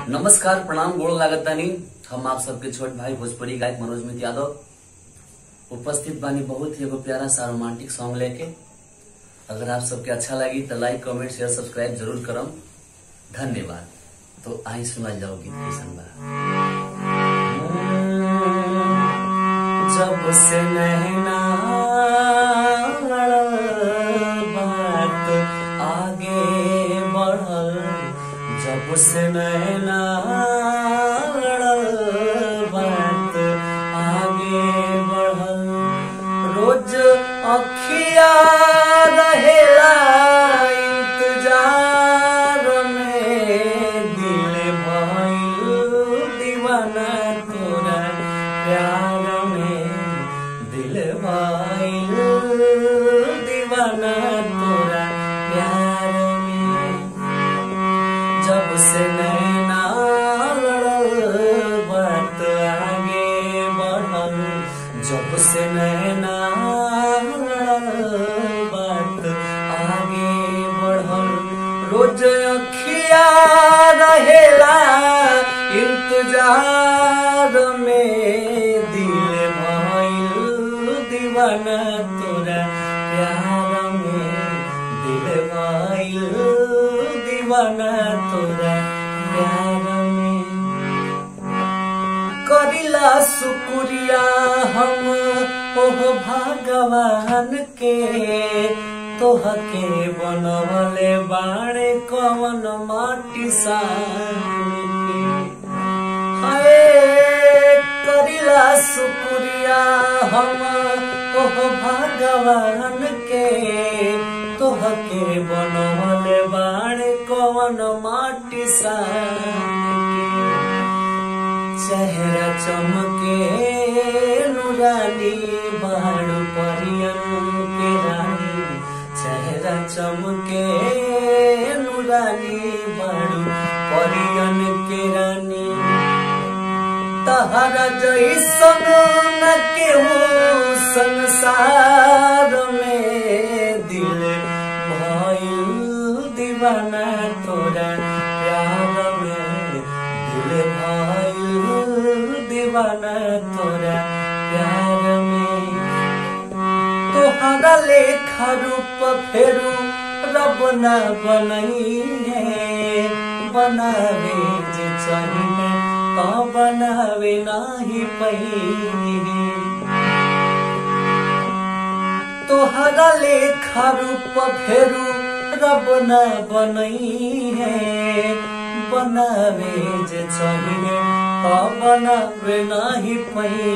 नमस्कार प्रणाम गोड़ लागतानी हम आप सबके छोट भाई भोजपुरी गायक मनोज मित यादव उपस्थित बानी बहुत ही एगो प्यारा सा रोमांटिक सॉन्ग लेके अगर आप सबके अच्छा लगी तो लाइक कमेंट शेयर सब्सक्राइब जरूर करम धन्यवाद तो आई सुनल जाओ गीत कैसन बा जब से नैना लड़ल बात आगे बढ़ल जब से नैना लड़ल बात आगे बढ़ल रोज अखिया रहेला इंतजार में दिल भइल दीवाना तोरा प्यार में दिल भइल दीवाना तोरा प्यार में जब से नैना लड़ल बात आगे बढ़ल जब से नैना लड़ल बात आगे बढ़ल रोज अखिया रहेला इंतजार में दिल भइल दीवाना तोरा प्यार में दिल भइल दीवाना तोरा प्यार में करिला शुक्रिया हम ओह भगवान के तोहके बनवले बाड़े कवन माटी सान के हाय करिला शुक्रिया हम ओह भगवान के तोहके बनवले बाड़े कवन माटी सान के चेहरा चमके नुरानी बाड़ू परियन के रानी चेहरा चमके नुरानी बाड़ू परियन के रानी तहरा जैसन न केहू संसार में दिल भइल दीवाना तोरा प्यार में दिल भइल दीवाना तोरा प्यार में तोहरा लेखा रूप फेरू रब न बनई है बनावे जे चाहिए तो बनावे नाही पही तोहरा लेखा रूप फेरू रब न बनई है बनावे जे चाहिए तो बनावे नाही पही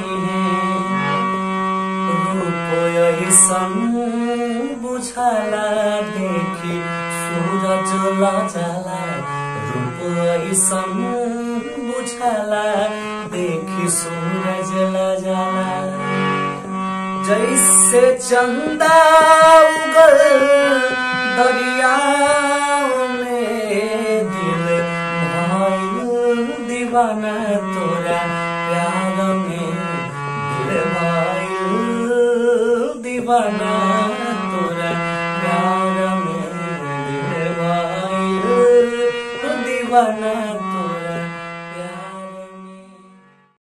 रूप ऐसन बुझाला देखि सूरज लजाला रूप ऐसन बुझाला देखि सूरज लजाला जैसे चंदा उगल दरिया में दिल भाई दीवाना तोरा प्यार में दिल भाई दीवाना तोरा प्यार में दिल भाई दीवाना